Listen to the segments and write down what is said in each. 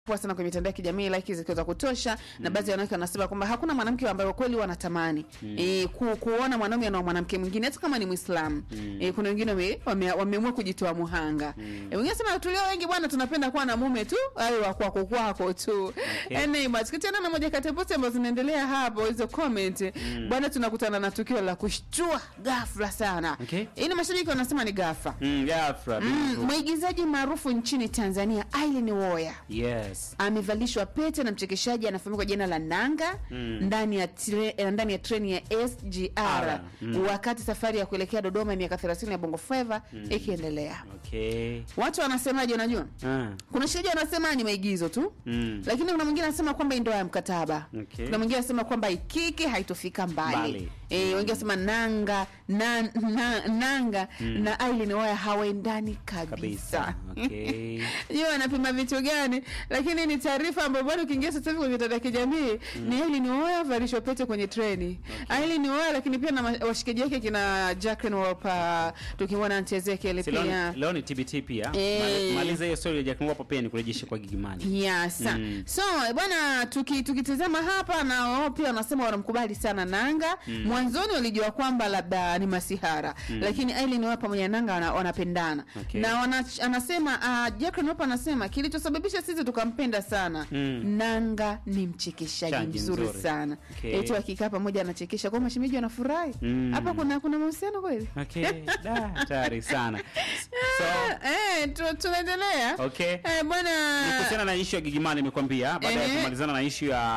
poa sana kwenye mitandao ya kijamii like zikiwa za kutosha na baadhi ya wanawake wanasema kwamba hakuna mwanamke ambaye kweli wanatamani mm. e, ku, kuona mwanaume na mwanamke mwingine hata kama ni Muislamu mm. e, kuna wengine wame- wame- wameamua kujitoa muhanga mm. e, wengine sema tulio wengi bwana tunapenda kuwa na mume tu awe wa kwako kwako tu Okay. anyway tukiachana na moja kati ya posti ambazo zinaendelea hapo hizo comment mm. bwana tunakutana na tukio la kushtua ghafla sana Okay. hii ni mashabiki wanasema ni ghafla Mm, ghafla, mm, bingu. mwigizaji maarufu nchini Tanzania Aileen Woya Yes. amevalishwa pete na mchekeshaji anafahamika kwa jina la Nanga Mm. ndani ya tre, eh, ndani ya treni ya SGR Ara, mm. wakati safari ya kuelekea Dodoma ya miaka 30 ya Bongo Flava ikiendelea. Okay. Watu wanasemaje? Unajua, Ah. kuna shahidi wanasema ni maigizo tu Mm. lakini kuna mwingine anasema kwamba hii ndoa ya mkataba Okay. kuna mwingine anasema kwamba ikiki haitofika mbali, Mbali. E, wengine wanasema nanga na, na, nanga na Aileen Woya hawaendani kabisa, Kabisa. Okay. Sijui wanapima vitu gani, lakini ni taarifa ambayo bado ukiingia sasa hivi kwenye mitandao ya kijamii ni Aileen Woya valishwa pete kwenye treni. Aileen Woya, lakini pia na ma- washikaji wake kina Jacqueline Wolper, tukimwona Aunt Ezekiel Si leo pia ni- leo ni TBT pia. Eh. Mali- Maliza hiyo story ya Jack Mwapo pia nikurejeshe kwa Gigimani. Yes. Mm. So bwana tuki, tukitizama hapa na wao pia wanasema wanamkubali sana Nanga. Mwanzoni walijua kwamba labda ni masihara. Lakini Aileen wao pamoja na Nanga wana- wanapendana. Okay. Na wana, anasema uh, Jacqueline Wolper anasema kilichosababisha sisi tukampenda sana. Mm. Nanga ni mchekeshaji Chaji mzuri, mzuri. sana. Okay. Eti wakikaa pamoja anachekesha kwa mashemeji wanafurahi. Mm. Hapa kuna kuna mahusiano kweli? Okay. Da, hatari sana. So, eh, tu, tunaendelea. okay. Eh, bwana Ni kuhusiana na ishu ya Gigimani nimekwambia baada ya Ehe. kumalizana na ishu ya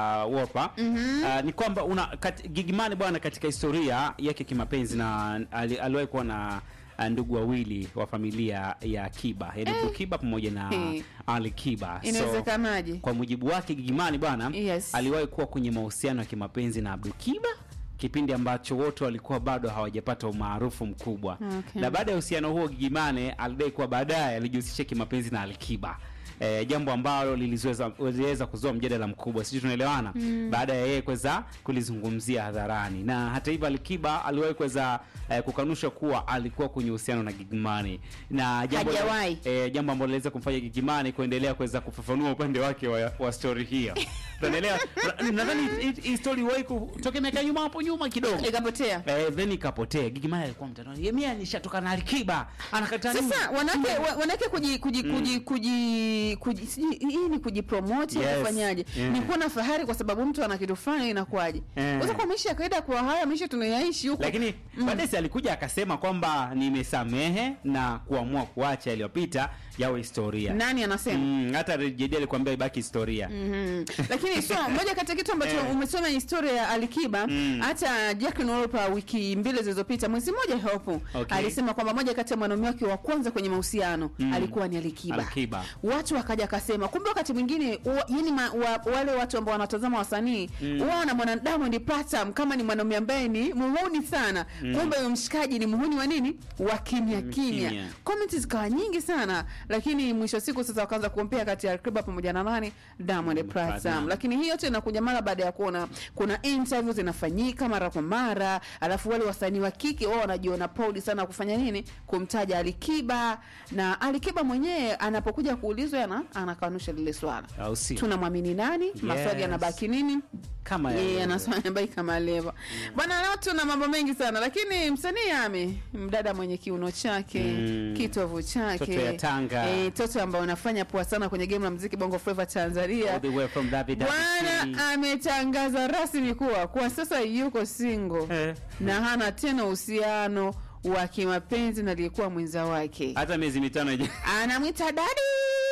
Wopa uh, ni kwamba una kat, Gigimani bwana katika historia yake kimapenzi na ali- aliwahi kuwa na uh, ndugu wawili wa familia ya Kiba yaani Abdul Kiba pamoja na Eh. Ali Kiba Inawezekanaje? kwa mujibu wake Gigimani bwana Yes. aliwahi kuwa kwenye mahusiano ya kimapenzi na Abdul Kiba kipindi ambacho wote walikuwa bado hawajapata umaarufu mkubwa Okay. na baada ya uhusiano huo Gigimane alidai kuwa baadaye alijihusisha kimapenzi na Alikiba E, jambo ambalo liliweza liliweza kuzua mjadala mkubwa, sijui tunaelewana baada ya yeye kuweza kulizungumzia hadharani, na hata hivyo Alikiba aliwahi kuweza e, kukanusha kuwa alikuwa kwenye uhusiano na Gigimani na jambo Hajawahi. e, jambo ambalo liweza kumfanya Gigimani kuendelea kuweza kufafanua upande wake wa, wa story hiyo. Tunaendelea, na- nadhani hii- hii story wahi kutoka miaka nyuma hapo nyuma kidogo Ikapotea. Eh, then ikapotea. Gigimani alikuwa mtandaoni. Yeye mimi nishatoka na Alikiba. Anakataa nini? Sasa wanawake wa- wanawake kuji kuji kuji kuji kuji sijui hii ni kujipromote Yes. yes. kufanyaje? Yeah. Ni kuwa na fahari kwa sababu mtu ana kitu fulani inakuwaje? Eh. Unaweza kwa maisha ya kawaida kwa haya maisha tunayaishi huko. Lakini baadaye si alikuja akasema kwamba nimesamehe na kuamua kuacha yaliyopita yawe historia. nani anasema? Mm, hata JD alikwambia ibaki historia. Mhm. Lakini so moja kati ya kitu ambacho Eh. umesoma historia ya Alikiba Mm. hata Jacqueline Wolper wiki mbili zilizopita mwezi mmoja hapo Okay. alisema kwamba moja kati ya mwanaume wake wa kwanza kwenye mahusiano Mm. alikuwa ni Alikiba. Alikiba. Watu wakaja kasema kumbe wakati mwingine wa- yani ma, wa, wale watu ambao wanatazama wasanii Mm. wao na mwana Diamond Platinum kama ni mwanaume ambaye ni muhuni sana kumbe huyo mshikaji ni muhuni wa nini wa kimya Mm, kimya kimya. comments zikawa nyingi sana lakini mwisho wa siku sasa wakaanza kuompea kati ya Alikiba pamoja na nani Diamond Platinum Platinum. lakini hii yote inakuja mara baada ya kuona kuna interview zinafanyika mara kwa mara alafu wale wasanii wa kike wao wanajiona proud sana kufanya nini kumtaja Alikiba na Alikiba mwenyewe anapokuja kuulizwa ana anakanusha lile swala Au si? tunamwamini nani maswali yanabaki nini Kama yeye yalivyo. anaswali yanabaki kama leva bwana leo tuna mambo mengi sana lakini msanii ame mdada mwenye kiuno chake Mm. kitovu chake Toto ya Tanga. eh, toto ambao unafanya poa sana kwenye game la muziki Bongo Flava Tanzania All the way from WWC. Bwana ametangaza rasmi kuwa kwa sasa yuko single Eh. na hana tena uhusiano wa kimapenzi na aliyekuwa mwenza wake. Hata miezi mitano ija. Anamwita dadi,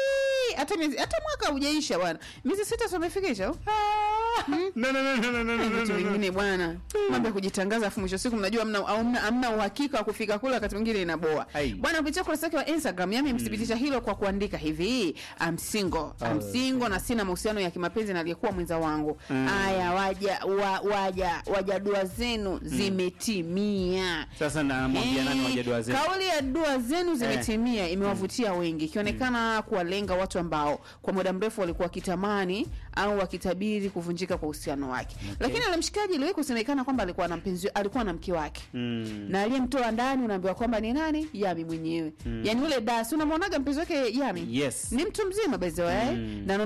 hata miezi hata mwaka hujaisha bwana, miezi sita tumefikisha. No no no no no no no. Vitu vingine bwana, mambo ya kujitangaza, afu mwisho wa siku mnajua hamna hamna- hamna uhakika wa kufika kule, wakati mwingine inaboa Ai. bwana. Kupitia ukurasa wake wa Instagram yame mthibitisha hilo kwa kuandika hivi I'm single, I'm Oh. single na sina mahusiano ya kimapenzi na aliyekuwa mwenza wangu. Mm. Aya, waja wa, waja waja dua zenu zimetimia. Sasa namwambia nani Eh, waje dua zetu? Kauli ya dua zenu zimetimia imewavutia wengi, ikionekana kuwalenga watu ambao kwa muda mrefu walikuwa wakitamani au wakitabiri kuvunjika kwa uhusiano wake. Lakini yule mshikaji iliwahi kusemekana kwamba alikuwa na mpenzi, alikuwa na mke wake Mm. na aliyemtoa ndani unaambiwa kwamba ni nani? Yami mwenyewe. Yaani ule dasi unamwonaga mpenzi wake Yami Yes. ni mtu mzima by the way Mm. na